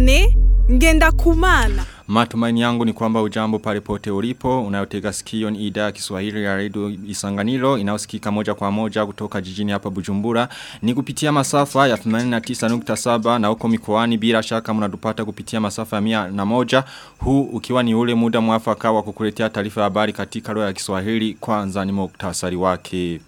Diodone ngenda kumana. Matumaini yangu ni kwamba ujambo palipote ulipo, unayotega sikio ni idhaa ya Kiswahili ya Radio Isanganiro, inayosikika moja kwa moja kutoka jijini hapa Bujumbura. Ni kupitia masafa ya 89.7 na huko mikoani bila shaka mnatupata kupitia masafa ya mia na moja. Huu ukiwa ni ule muda mwafaka wa kukuletea taarifa ya habari katika lugha ya Kiswahili kwanza ni muktasari wake.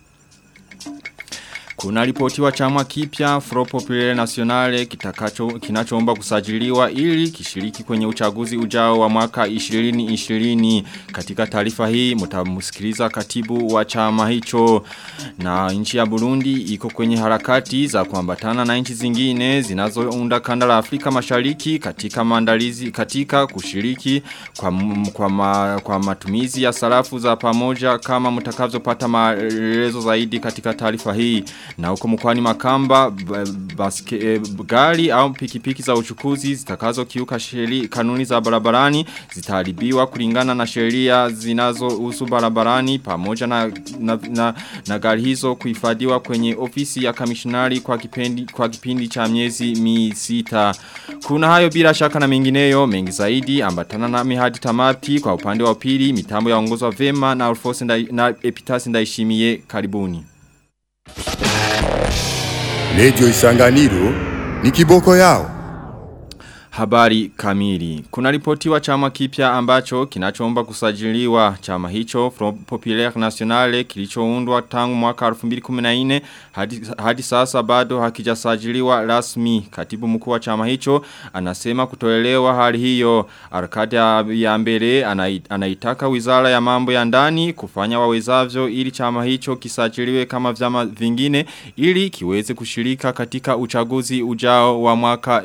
Kuna ripotiwa chama kipya Front Populaire Nationale kitakacho kinachoomba kusajiliwa ili kishiriki kwenye uchaguzi ujao wa mwaka 2020 katika taarifa hii mtamsikiliza katibu wa chama hicho na nchi ya Burundi iko kwenye harakati za kuambatana na nchi zingine zinazounda kanda la Afrika Mashariki katika maandalizi katika kushiriki kwa kwa, ma, kwa matumizi ya sarafu za pamoja kama mtakavyopata maelezo zaidi katika taarifa hii na huko mkwani makamba baske, e, gari au pikipiki za uchukuzi zitakazo kiuka sheri, kanuni za barabarani zitaharibiwa kulingana na sheria zinazohusu barabarani pamoja na, na, na, na gari hizo kuhifadhiwa kwenye ofisi ya kamishinari kwa kipindi, kwa kipindi cha miezi mi sita. Kuna hayo bila shaka na mengineyo mengi zaidi ambatana na mihadi tamati kwa upande wa pili mitambo ya ongozwa vema na Alphonse na Epitasi ndaishimie karibuni. Radio Isanganiro ni kiboko yao. Habari kamili. Kuna ripotiwa chama kipya ambacho kinachoomba kusajiliwa chama hicho Front Populaire Nationale kilichoundwa tangu mwaka 2014 hadi, hadi sasa bado hakijasajiliwa rasmi. Katibu mkuu wa chama hicho anasema kutoelewa hali hiyo. Arkadia ya mbele anaitaka wizara ya mambo ya ndani kufanya wawezavyo ili chama hicho kisajiliwe kama vyama vingine ili kiweze kushirika katika uchaguzi ujao wa mwaka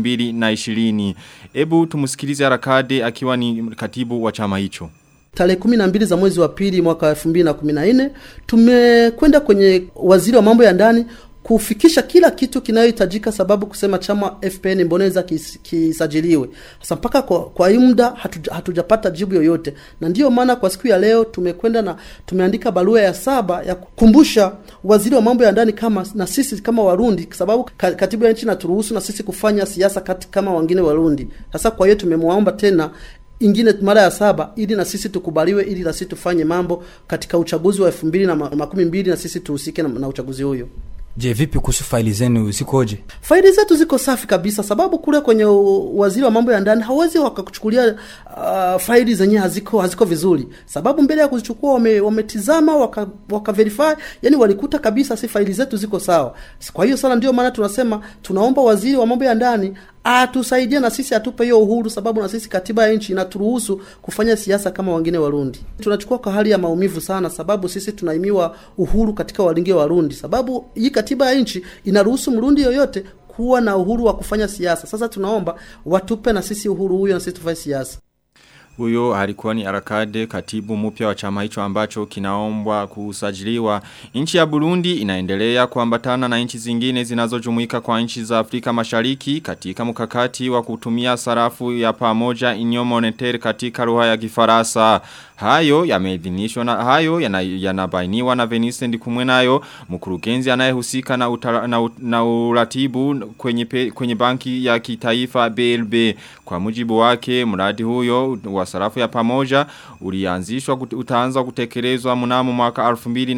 2020 ishirini. Ebu tumusikilize harakade akiwa ni katibu wa chama hicho. Tarehe 12 za mwezi wa pili mwaka 2014 tumekwenda kwenye waziri wa mambo ya ndani kufikisha kila kitu kinayohitajika sababu kusema chama FPN Mboneza kis, kisajiliwe. Sasa mpaka kwa, kwa hii muda hatuja, hatujapata jibu yoyote, na ndiyo maana kwa siku ya leo tumekwenda na tumeandika barua ya saba ya kukumbusha waziri wa mambo ya ndani kama na sisi kama Warundi, sababu katibu ya nchi naturuhusu na sisi kufanya siasa kati kama wengine Warundi. Sasa kwa hiyo tumemwomba tena ingine mara ya saba ili na sisi tukubaliwe ili na sisi tufanye mambo katika uchaguzi wa elfu mbili na makumi mbili na sisi tuhusike na, na uchaguzi huyo. Je, vipi kuhusu faili zenu zikoje? Faili zetu ziko safi kabisa, sababu kule kwenye waziri wa mambo ya ndani hawezi wakakuchukulia uh, faili zenye haziko haziko vizuri, sababu mbele ya kuzichukua wame, wametizama waka, waka verify, yani walikuta kabisa si faili zetu ziko sawa. Kwa hiyo sana ndio maana tunasema tunaomba waziri wa mambo ya ndani atusaidie na sisi atupe hiyo uhuru, sababu na sisi katiba ya nchi inaturuhusu kufanya siasa kama wengine Warundi. Tunachukua kwa hali ya maumivu sana, sababu sisi tunaimiwa uhuru katika walingi Warundi, sababu hii katiba ya nchi inaruhusu Mrundi yoyote kuwa na uhuru wa kufanya siasa. Sasa tunaomba watupe na sisi uhuru huyo, na sisi tufanye siasa. Huyo alikuwa ni Arakade katibu mpya wa chama hicho ambacho kinaombwa kusajiliwa. Nchi ya Burundi inaendelea kuambatana na nchi zingine zinazojumuika kwa nchi za Afrika Mashariki katika mkakati wa kutumia sarafu ya pamoja inyo monetary katika lugha ya Kifaransa. Hayo yameidhinishwa na hayo yanabainiwa yana na Venice ndikumwe nayo mkurugenzi anayehusika na, utara, na, na uratibu kwenye pe, kwenye banki ya kitaifa BLB kwa mujibu wake mradi huyo wa sarafu ya pamoja ulianzishwa utaanza kutekelezwa mnamo mwaka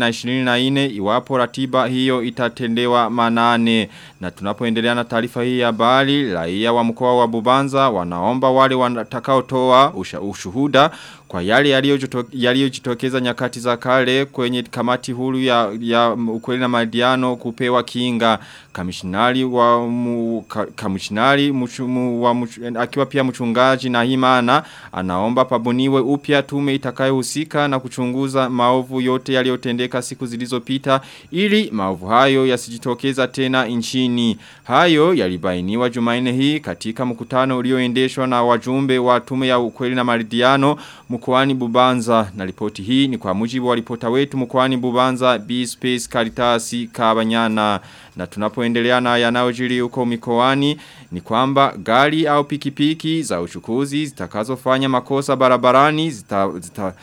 2024 iwapo ratiba hiyo itatendewa manane na tunapoendelea na taarifa hii ya habari raia wa mkoa wa Bubanza wanaomba wale watakaotoa ushuhuda kwa yale yaliyojitokeza nyakati za kale kwenye kamati huru ya, ya ukweli na madiano kupewa kinga kamishinari wa mu, ka, kamishinari muchu, mu, wa muchu, akiwa pia mchungaji na himana anaomba pabuniwe upya tume itakayohusika na kuchunguza maovu yote yaliyotendeka siku zilizopita ili maovu hayo yasijitokeza tena nchini hayo yalibainiwa Jumanne hii katika mkutano ulioendeshwa na wajumbe wa tume ya ukweli na maridhiano mkoani Bubanza na ripoti hii ni kwa mujibu wa ripota wetu mkoani Bubanza B Space Karitasi Kabanyana na tunapoendelea na yanayojiri huko mikoani ni kwamba gari au pikipiki za uchukuzi zitakazofanya makosa barabarani zita, zita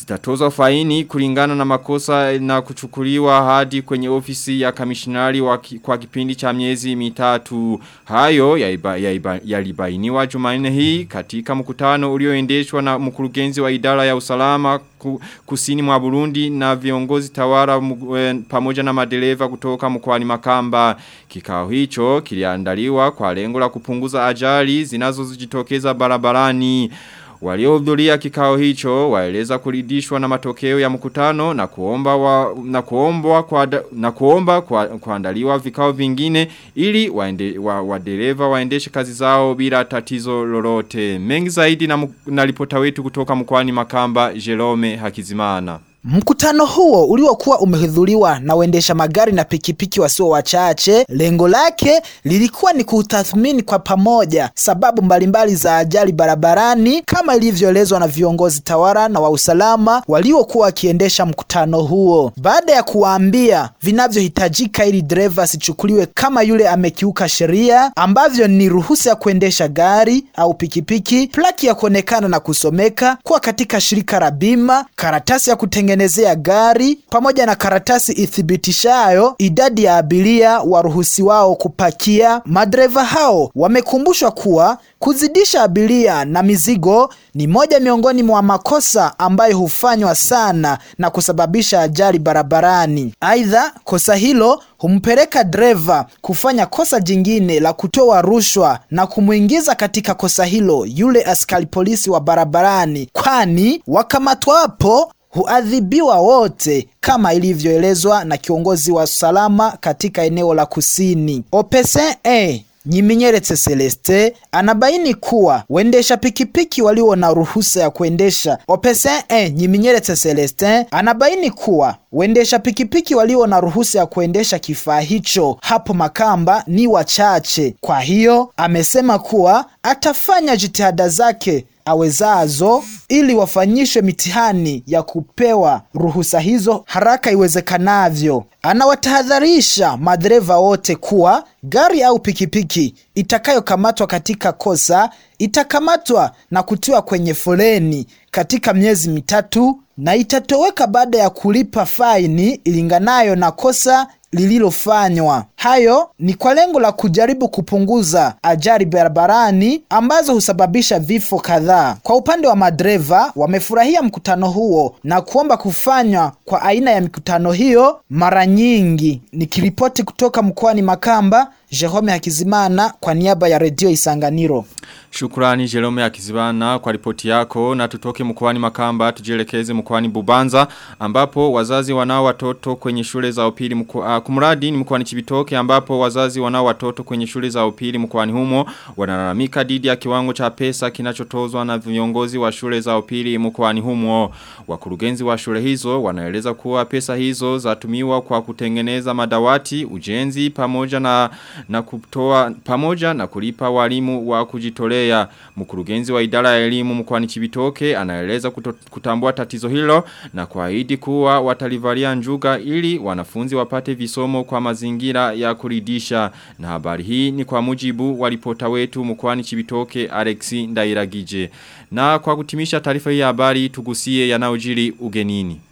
zitatozwa faini kulingana na makosa na kuchukuliwa hadi kwenye ofisi ya kamishinari wa ki, kwa kipindi cha miezi mitatu. Hayo yaliba- yaliba- yalibainiwa Jumanne hii katika mkutano ulioendeshwa na mkurugenzi wa idara ya usalama ku, kusini mwa Burundi na viongozi tawara mu- eh, pamoja na madereva kutoka mkoani Makamba. Kikao hicho kiliandaliwa kwa lengo la kupunguza ajali zinazojitokeza barabarani. Waliohudhuria kikao hicho waeleza kuridhishwa na matokeo ya mkutano na kuomba wa, na kuomba kwa na kuomba kwa, kuandaliwa vikao vingine ili waende, wa, wadereva waendeshe kazi zao bila tatizo lolote. Mengi zaidi na, mu- na ripota wetu kutoka mkoani Makamba Jerome Hakizimana. Mkutano huo uliokuwa umehudhuriwa na waendesha magari na pikipiki wasio wachache, lengo lake lilikuwa ni kutathmini kwa pamoja sababu mbalimbali za ajali barabarani kama ilivyoelezwa na viongozi tawala na wa usalama waliokuwa wakiendesha mkutano huo. Baada ya kuwaambia vinavyohitajika ili dereva asichukuliwe kama yule amekiuka sheria ambavyo ni ruhusa ya kuendesha gari au pikipiki, plaki ya kuonekana na kusomeka, kuwa katika shirika la bima, karatasi ya kutengenezea gari pamoja na karatasi ithibitishayo idadi ya abiria waruhusi wao kupakia. Madereva hao wamekumbushwa kuwa kuzidisha abiria na mizigo ni moja miongoni mwa makosa ambayo hufanywa sana na kusababisha ajali barabarani. Aidha, kosa hilo humpeleka dereva kufanya kosa jingine la kutoa rushwa na kumwingiza katika kosa hilo yule askari polisi wa barabarani, kwani wakamatwapo huadhibiwa wote kama ilivyoelezwa na kiongozi wa usalama katika eneo la kusini. Opese e Nyiminyeretse Celeste anabaini kuwa waendesha pikipiki walio na ruhusa ya kuendesha. Opese e Nyiminyeretse Celeste anabaini kuwa waendesha pikipiki walio na ruhusa ya kuendesha kifaa hicho hapo Makamba ni wachache. Kwa hiyo amesema kuwa atafanya jitihada zake awezazo ili wafanyishwe mitihani ya kupewa ruhusa hizo haraka iwezekanavyo. Anawatahadharisha madereva wote kuwa gari au pikipiki itakayokamatwa katika kosa itakamatwa na kutiwa kwenye foleni katika miezi mitatu na itatoweka baada ya kulipa faini ilinganayo na kosa lililofanywa. Hayo ni kwa lengo la kujaribu kupunguza ajali barabarani ambazo husababisha vifo kadhaa. Kwa upande wa madereva, wamefurahia mkutano huo na kuomba kufanywa kwa aina ya mikutano hiyo mara nyingi. Nikiripoti kutoka mkoani Makamba, Jerome Hakizimana kwa niaba ya Redio Isanganiro. Shukrani Jerome Akizibana kwa ripoti yako na tutoke mkoani Makamba tujielekeze mkoani Bubanza ambapo wazazi wanao watoto kwenye shule za upili mko, uh, kumradi ni mkoani Chibitoke ambapo wazazi wanao watoto kwenye shule za upili mkoani humo wanalalamika dhidi ya kiwango cha pesa kinachotozwa na viongozi wa shule za upili mkoani humo wakurugenzi wa shule hizo wanaeleza kuwa pesa hizo zatumiwa kwa kutengeneza madawati ujenzi pamoja na na kutoa pamoja na kulipa walimu wa kujitolea mkurugenzi wa idara ya elimu mkoani Chibitoke anaeleza kuto, kutambua tatizo hilo na kuahidi kuwa watalivalia njuga ili wanafunzi wapate visomo kwa mazingira ya kuridisha na habari hii ni kwa mujibu wa ripota wetu mkoani Chibitoke Alexi Ndairagije na kwa kutimisha taarifa hii ya habari tugusie yanayojiri ugenini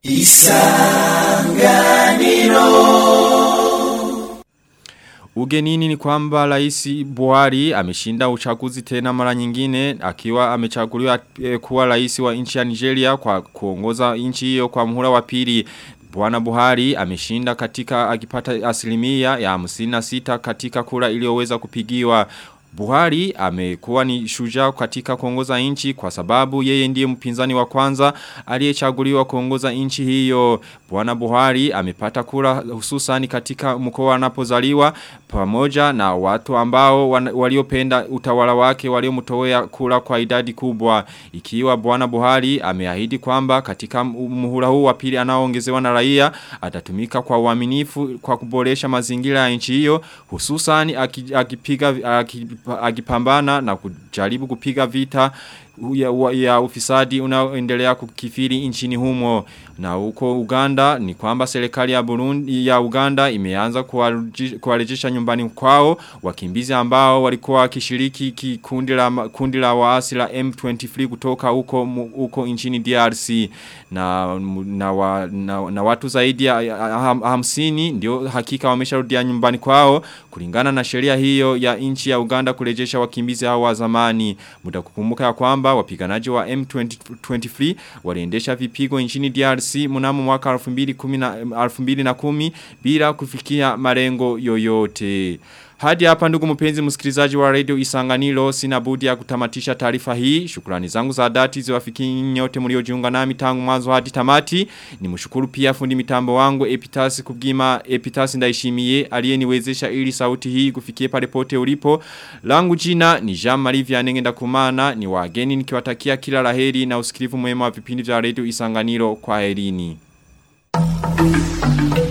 Ugenini ni kwamba rais Buhari ameshinda uchaguzi tena mara nyingine akiwa amechaguliwa e, kuwa rais wa nchi ya Nigeria kwa kuongoza nchi hiyo kwa muhula wa pili. Bwana Buhari ameshinda katika akipata asilimia ya 56 katika kura iliyoweza kupigiwa Buhari amekuwa ni shujaa katika kuongoza nchi kwa sababu yeye ndiye mpinzani wa kwanza aliyechaguliwa kuongoza nchi hiyo. Bwana Buhari amepata kura hususani katika mkoa anapozaliwa pamoja na watu ambao wan, waliopenda utawala wake waliomtowea kura kwa idadi kubwa. Ikiwa Bwana Buhari ameahidi kwamba katika muhula huu wa pili anaoongezewa na raia atatumika kwa uaminifu kwa kuboresha mazingira ya nchi hiyo hususani akipiga akipambana na kujaribu kupiga vita ya, wa- ya ufisadi unaoendelea kukifiri nchini humo. Na huko Uganda ni kwamba serikali ya Burundi ya Uganda imeanza kuwareji- kuwarejesha nyumbani kwao wakimbizi ambao walikuwa wakishiriki kikundi la ma- kundi la waasi la M23 kutoka huko mu- huko nchini DRC na na, wa, na, na watu zaidi ya ya ham- hamsini ndio hakika wamesharudia nyumbani kwao kulingana na sheria hiyo ya nchi ya Uganda kurejesha wakimbizi hao wa zamani muda kukumbuka ya kwamba wapiganaji wa M23 waliendesha vipigo nchini DRC mnamo mwaka 2010 2010 bila kufikia malengo yoyote hadi hapa ndugu mpenzi msikilizaji wa radio Isanganiro sina budi ya kutamatisha taarifa hii. Shukrani zangu za dhati ziwafikie nyote mliojiunga nami tangu mwanzo hadi tamati. Nimshukuru pia fundi mitambo wangu Epitasi Kubgima Epitasi ndaishimie aliyeniwezesha ili sauti hii kufikie pale pote ulipo. Langu jina ni Jean Marie Vianney ndakumana ni wageni nikiwatakia kila laheri na usikilivu mwema wa vipindi vya radio Isanganiro kwa herini.